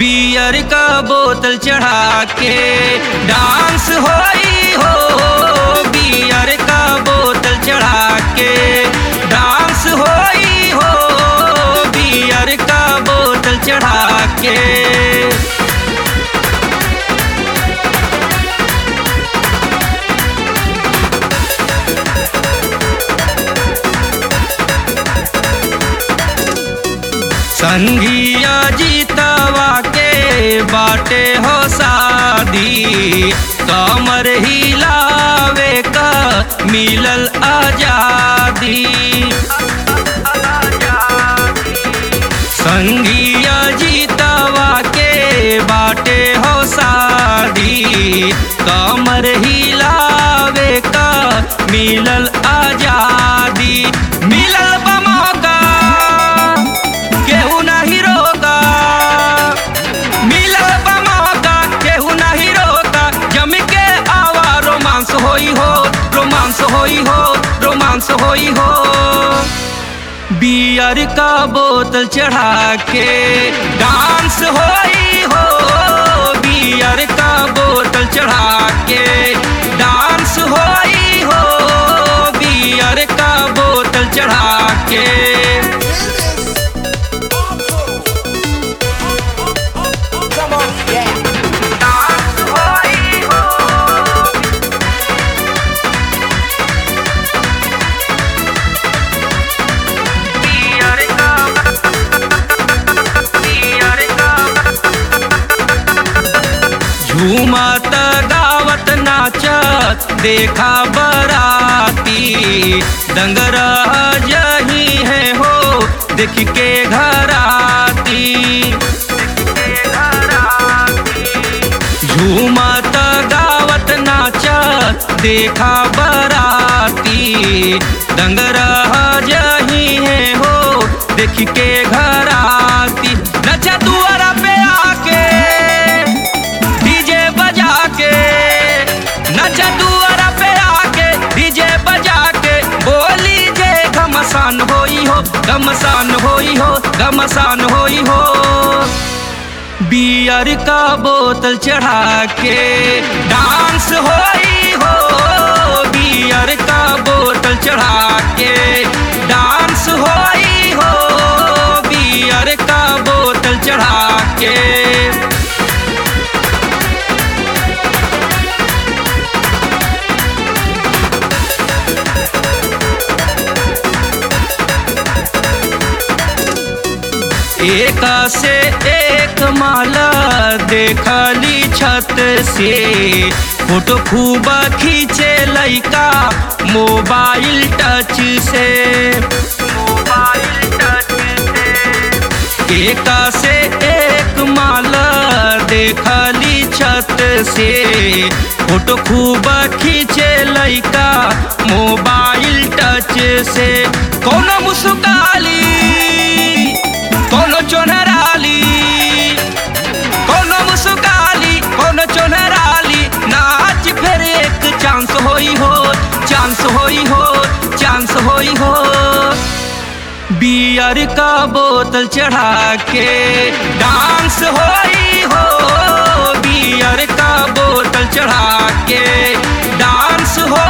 Beer का बोतल चढ़ा के डांस होई हो बियर का बोतल चढ़ा के डांस होई हो बियर का बोतल चढ़ा के संगिया जीतवा के बाटे हो शादी कमर हिलावे का मिलल आजादी संगिया जीतवा के बाटे हो शादी कमर हिलावे का मिलल आजादी मिलल बा मौका केहू नहीं रोका मिलल बा मौका केहू नहीं रोका जम के आवा रोमांस होई हो रोमांस होई हो रोमांस होई हो बियर का बोतल चढ़ा के डांस होई हो बियर का बोतल चढ़ा के डांस होई हो बियर का बोतल चढ़ा के Come on, yeah. डांस होई हो बियर का बियर का झूमत गावत नाचत देखा बराती दंगर जही है हो देख के घराती झूमत गावत नाचत देखा बराती दंगर जही है हो देख के घराती नचा दुआरा पे आके डीजे बजा के नचा दुआरा पे आके डीजे बजा के बोली जे घमसान होई हो घमसान होई हो घमसान होई हो बियर का बोतल चढ़ा के डांस होई हो बियर का बोतल चढ़ा के डांस होई हो बियर का बोतल चढ़ा के एक से एक माला देखली छत से फोटो खूब खींचे लइका मोबाइल टच से मोबाइल टच से एक से एक माला देखली छत से फोटो खूब खींचे लइका मोबाइल टच से कोनो मुस्काली कोनो चोनराली कोनो मुस्काली कोनो चोनराली नाच फिर एक चांस होई हो चांस होई हो चांस होई हो बियर का बोतल चढ़ा के डांस होई हो बियर का बोतल चढ़ा के डांस हो